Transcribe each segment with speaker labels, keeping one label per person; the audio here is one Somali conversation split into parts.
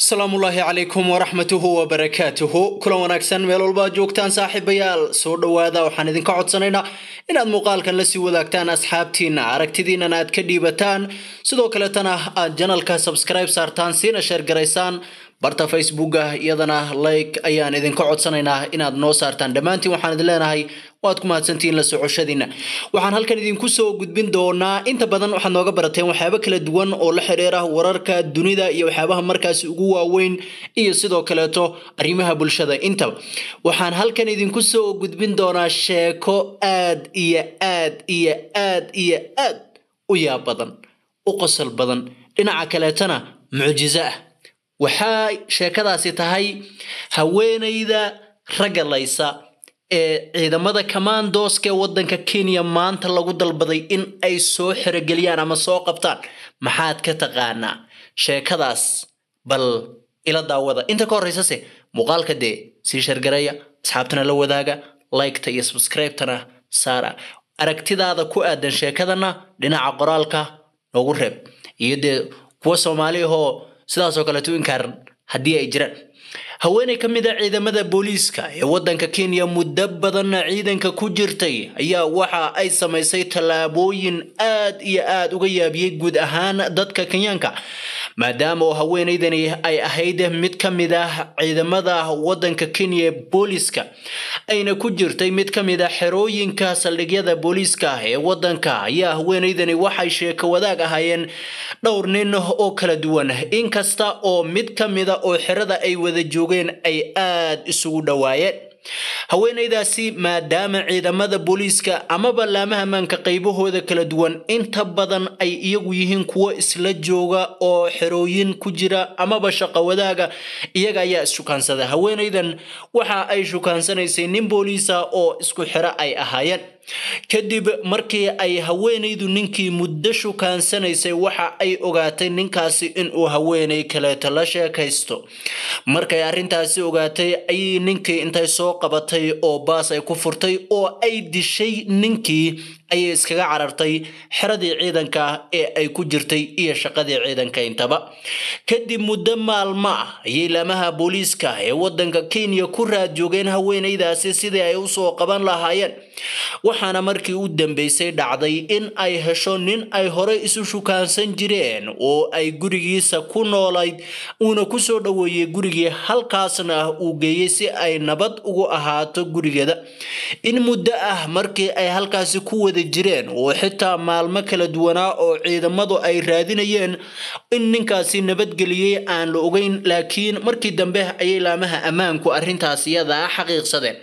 Speaker 1: asalaamullaahi calaykum waraxmatuhu wabarakaatuhu kulan wanaagsan meel walba joogtaan saaxiibayaal soo dhowaada waxaan idinka codsanaynaa inaad muuqaalkan lasii wadaagtaan asxaabtiina aragtidiinana aad ka dhiibataan sidoo kaletana aad janalka subscribe saartaan siina sheergaraysaan barta facebooka iyadana like ayaan idinka codsanaynaa inaad noo saartaan dhammaantiin waxaan idin leenahay waad ku mahadsantihiin la socoshadiina waxaan halkan idinku soo gudbin doonaa inta badan waxaad nooga barateen waxyaabo kala duwan oo la xidhiira wararka dunida iyo waxyaabaha markaasi ugu waaweyn iyo sidoo kaleeto arrimaha bulshada intaba waxaan halkan idinku soo gudbin doonaa sheeko aad iyo aad iyo aad iyo aad u yaab badan u qosol badan dhinaca kaleetana mucjiso ah waxaa sheekadaasi tahay haweenayda ragalaysa ee ciidamada commandoska ee waddanka kenya maanta lagu dalbaday in ay soo xerogeliyaan ama soo qabtaan maxaad ka taqaanaa sheekadaas bal ila daawada inta ka horreysase muuqaalka dee sii shargareeya asxaabtana la wadaaga liketa iyo subscribetana saara aragtidaada ku aadan sheekadana dhinaca qoraalka noogu reeb iyo dee kuwa soomaali ahoo sidaasoo kaleeto inkaaran haddii ay jiraan haweeney ka mid a ciidamada booliiska ee waddanka kenya muddo badanna ciidanka ku jirtay ayaa waxa ay samaysay tallaabooyin aad iyo aad uga yaabiyey guud ahaan dadka kenyaanka maadaama oo haweeneydani ay ahayd mid ka mid ah ciidamada waddanka kenya ee booliiska ayna ku jirtay mid ka mid a xerooyinka saldhigyada booliiska ee waddanka ayaa haweeneydani waxay sheeko wadaag ahaayeen dhowr nin oo kala duwan inkasta oo mid ka mida oo xerada ay wada joogeen ay aad isugu dhowaayeen haweenaydaasi maadaama ciidamada booliiska amaba laamaha ammaanka qaybahooda kala duwan inta badan ay iyagu yihiin kuwo isla jooga oo xerooyin ku jira amaba shaqo wadaaga iyaga ayaa isshukaansaday haweenaydan waxa ay shukaansanaysay nin booliisa oo isku xero ay ahaayeen kadib markii ay haweenaydu ninkii muddo shukaansanaysay waxa ay ogaatay ninkaasi inuu haweenay kaleeto la sheekaysto markay arrintaasi ogaatay ayay ninkii intay soo qabatay oo baas ay ku furtay oo ay dishay ninkii ayay iskaga carartay xeradii ciidanka ee ay ku jirtay iyo shaqadii ciidanka intaba kadib muddo maalmo ah ayay laamaha booliiska ee waddanka kenya ku raad joogeen haweenaydaasi sidii ay usoo qaban lahaayeen waxaana markii u dambeysay dhacday in ay hesho nin ay horey isu shukaansan jireen oo ay gurigiisa ku noolayd uuna kusoo dhoweeyey gurigii halkaasna uu geeyey si ay nabad ugu ahaato gurigeeda in muddo ah markii ay halkaasi ku wada jireen oo xitaa maalmo kala duwanaa oo ciidamadu ay raadinayeen in ninkaasi nabadgeliyey aan la ogeyn laakiin markii dambe ayay laamaha ammaanku arrintaas iyadaa xaqiiqsadeen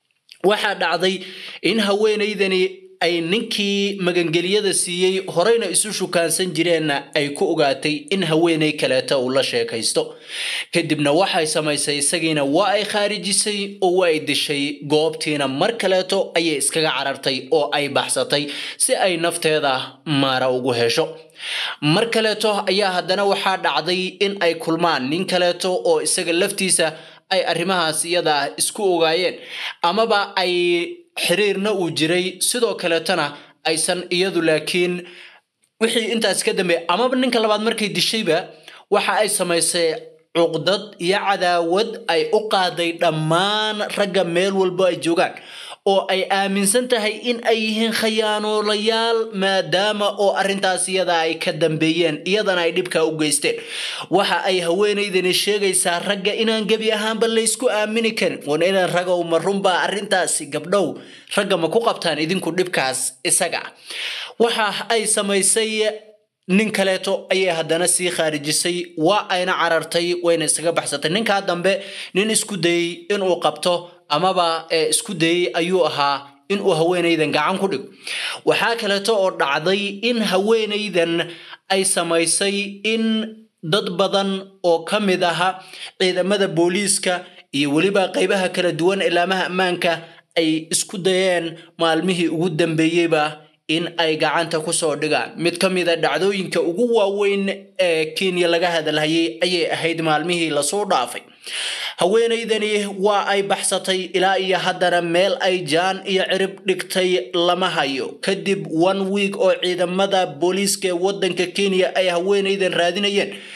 Speaker 1: waxaa dhacday in haweenaydani ay ninkii magangeliyada siiyey horeyna isu shukaansan jireenna ay ku ogaatay in haweenay kaleeta uu la sheekaysto kadibna waxay samaysay isagiina waa ay khaarijisay oo waa ay dishay goobtiina mar kaleeto ayay iskaga carartay oo ay baxsatay si ay nafteeda maara ugu hesho mar kaleeto ayaa haddana waxaa dhacday in ay kulmaan nin kaleeto oo isaga laftiisa ay arrimahaas iyada isku ogaayeen amaba ay xiriirna uu jiray sidoo kaleetana aysan iyadu laakiin wixii intaas ka dambeey amaba ninka labaad markay dishayba waxa ay samaysay cuqdad iyo cadaawad ay u qaaday dhammaan ragga meel walbo ay joogaan oo ay aaminsan tahay in ay yihiin khayaanoolayaal maadaama oo arrintaas iyada ay ka dambeeyeen iyadana ay dhibka u geysteen waxa ay haweenaydani sheegaysaa ragga inaan gebi ahaanba laysku aamini karin wan inaan ragow ma runbaa arrintaasi gabdhow ragga ma ku qabtaan idinku dhibkaas isaga waxa ay samaysay nin kaleeto ayay haddana sii khaarijisay waa ayna carartay wayna isaga baxsatay ninkaa dambe nin isku dayey inuu qabto amaba isku dayey ayuu ahaa inuu haweenaydan gacan ku dhigo waxaa kaleeto oo dhacday in haweenaydan ay samaysay in dad badan oo ka mid aha ciidamada booliiska iyo weliba qaybaha kala duwan ee laamaha ammaanka ay isku dayeen maalmihii ugu dambeeyeyba in ay gacanta kusoo dhigaan mid ka mid a dhacdooyinka ugu waaweyn ee kenya laga hadalhayay ayay ahayd maalmihii lasoo dhaafay haweenaydani waa ay baxsatay ilaa iyo haddana meel ay jaan iyo cirib dhigtay lama hayo kadib one week oo ciidamada booliiska ee waddanka kenya ay haweenaydan raadinayeen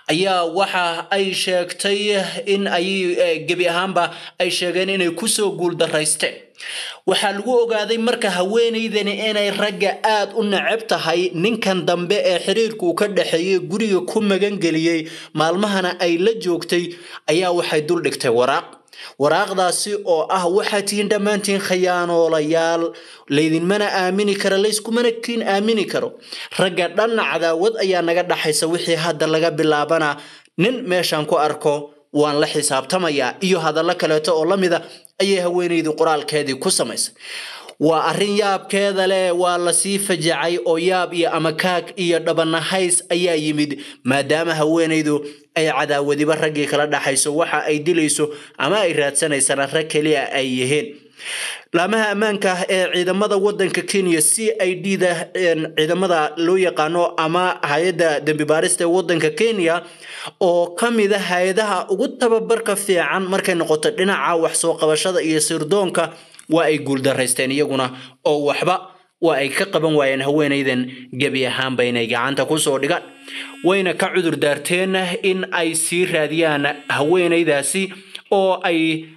Speaker 1: ayaa waxa ay sheegtay in ay gebi ahaanba ay sheegeen inay kusoo guuldaraysteen waxaa lagu ogaaday marka haweenaydani inay ragga aad u necab tahay ninkan dambe ee xiriirka uu ka dhexeeyey guriga ku magangeliyey maalmahana ay la joogtay ayaa waxay dul dhigtay waraaq waraaqdaasi oo ah waxaad tihiin dhammaantiin khayaanoolayaal laydinmana aamini kara layskumana kiin aamini karo ragga dhanna cadaawad ayaa naga dhaxaysa wixii hadda laga bilaabana nin meeshaan ku arko waan la xisaabtamayaa iyo hadallo kaleeto oo la mida ayay haweenaydu qoraalkeedii ku samaysay waa arrin yaabkeeda leh waa lasii fajacay oo yaab iyo amakaag iyo dhabanahays ayaa yimid maadaama haweenaydu ay cadaawadiba raggii kala dhaxayso waxa ay dilayso ama ay raadsanaysana rag keliya ay yihiin laamaha ammaanka ee ciidamada wadanka kenya c i d da ciidamada loo yaqaano ama hay-adda dembi baarista ee wadanka kenya oo ka mid a hay-adaha ugu tababarka fiican markay noqoto dhinaca wax soo qabashada iyo sirdoonka waa ay guuldaraysteen iyaguna oo waxba waa ay ka qaban waayeen haweenaydan gebi ahaanba inay gacanta kusoo dhigaan wayna ka cudur daarteen in ay sii raadiyaan haweenaydaasi oo ay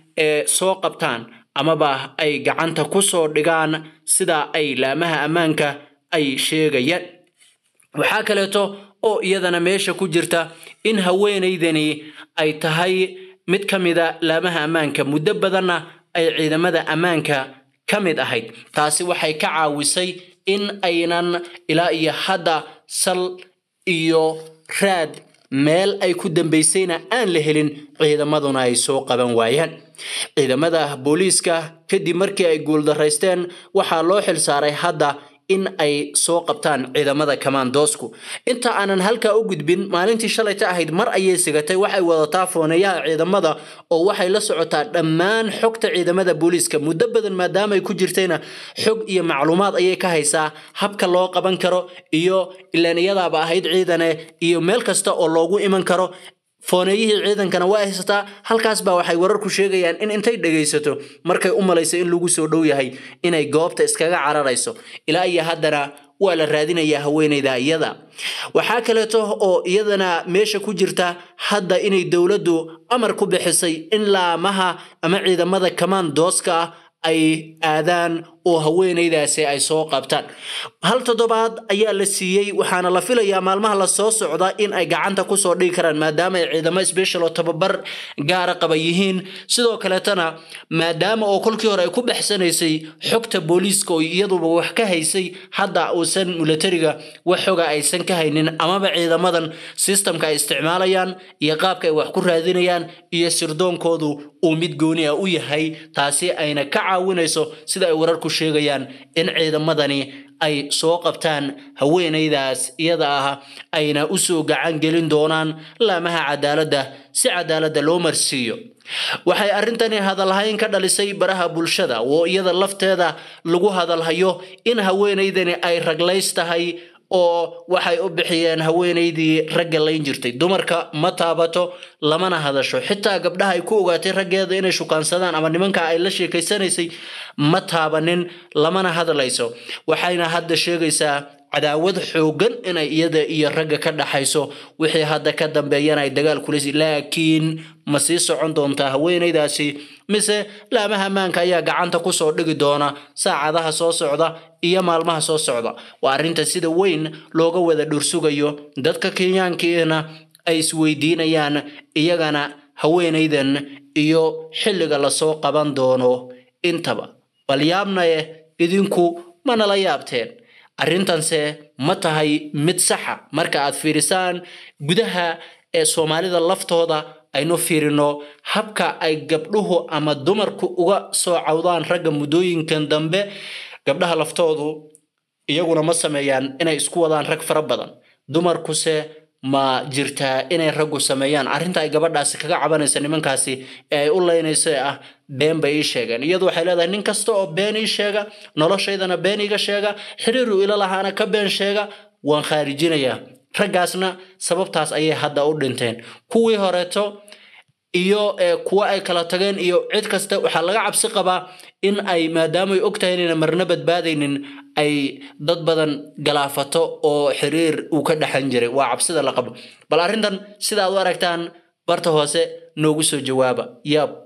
Speaker 1: soo qabtaan amaba ay gacanta kusoo dhigaan sida ay laamaha ammaanka ay sheegayaan waxaa kaleeto oo iyadana meesha ku jirta in haweenaydani ay tahay mid ka mida laamaha ammaanka muddo badanna ay ciidamada ammaanka ka mid ahayd taasi waxay ka caawisay in aynan ilaa iyo hadda sal iyo raad meel ay ku dambaysayna aan la helin ciidamaduna ay soo qaban waayaan ciidamada booliiska kadib markii ay guuldaraysteen waxaa loo xilsaaray hadda in ay soo qabtaan ciidamada kamaandoosku inta aanan halkaa u gudbin maalintii shalayta ahayd mar ayay sigatay waxay wadataa fooneeyaha ciidamada oo waxay la socotaa dhammaan xogta ciidamada booliiska muddo badan maadaama ay ku jirtayna xog iyo macluumaad ayay ka haysaa habka loo qaban karo iyo ilaan iyadaaba ahayd ciidane iyo meel kasta oo loogu iman karo fooneeyihii ciidankana waa haysataa halkaas baa waxay wararku sheegayaan in intay dhegaysato markay u malayso in lagu soo dhow yahay inay goobta iskaga cararayso ilaa iyo haddana waa la raadinayaa haweenayda iyada waxaa kaleeto oo iyadana meesha ku jirta hadda inay dowladdu amar ku bixisay in laamaha ama ciidamada kamaandooska ah ay aadaan oo haweenaydaasi ay soo qabtaan hal toddobaad ayaa la siiyey waxaana la filayaa maalmaha la soo socda in ay gacanta kusoo dhigi karaan maadaama ay ciidamo special oo tababar gaara qaba yihiin sidoo kaleetana maadaama oo kolkii hore ay ku baxsanaysay xogta booliiska oo iyaduba wax ka haysay hadda uusan milatariga wax xoga aysan ka haynin amaba ciidamadan sistamka ay isticmaalayaan iyo qaabka ay wax ku raadinayaan iyo sirdoonkoodu uu mid gooni ah u yahay taasi ayna ka caawinayso sida ay wararku sheegayaan in ciidamadani ay soo qabtaan haweenaydaas iyada ah ayna usoo gacan gelin doonaan laamaha cadaaladda si cadaaladda loo marsiiyo waxay arrintani hadalhayn ka dhalisay baraha bulshada oo iyada lafteeda lagu hadalhayo in haweenaydani ay raglays tahay oo waxay u bixiyeen haweenaydii ragga layn jirtay dumarka ma taabato lamana hadasho xitaa gabdhaha ay ku ogaatay raggeeda inay shukaansadaan ama nimanka ay la sheekaysanaysay ma taabanin lamana hadlayso waxayna hadda sheegaysaa cadaawad xoogan inay iyada iyo ragga ka dhaxayso wixii hadda ka dambeeyana ay dagaal kulaysa laakiin ma sii socon doontaa haweenaydaasi mise laamaha ammaanka ayaa gacanta kusoo dhigi doona saacadaha soo socda iyo maalmaha soo socda waa arrinta sida weyn looga wada dhursugayo dadka kenyaankiina ay isweydiinayaan iyagana haweenaydan iyo xilliga lasoo qaban doono intaba bal yaabnaye idinku manala yaabteen arrintanse ma tahay mid saxa marka aad fiirisaan gudaha ee soomaalida laftooda aynu fiirino habka ay gabdhuhu ama dumarku uga soo cawdaan ragga muddooyinkan dambe gabdhaha laftoodu iyaguna ma sameeyaan inay isku wadaan rag fara badan dumarkuse ma jirtaa inay raggu sameeyaan arrinta ay gabadhaasi kaga cabanaysa nimankaasi ee ay u leynayso ee ah been bay ii sheegeen iyadu waxay leedahay nin kasta oo been ii sheega noloshaydana been iga sheega xiriiru ila lahaana ka been sheega waan khaarijinayaa raggaasna sababtaas ayay hadda u dhinteen kuwii horeeto iyo kuwa ay kala tageen iyo cid kasta waxaa laga cabsi qabaa in ay maadaamay og tahay inayna marna badbaadaynin ay dad badan galaafato oo xiriir uu ka dhexan jiray waa cabsida la qabo bal arrintan sida aad u aragtaan barta hoose noogu soo jawaaba yaab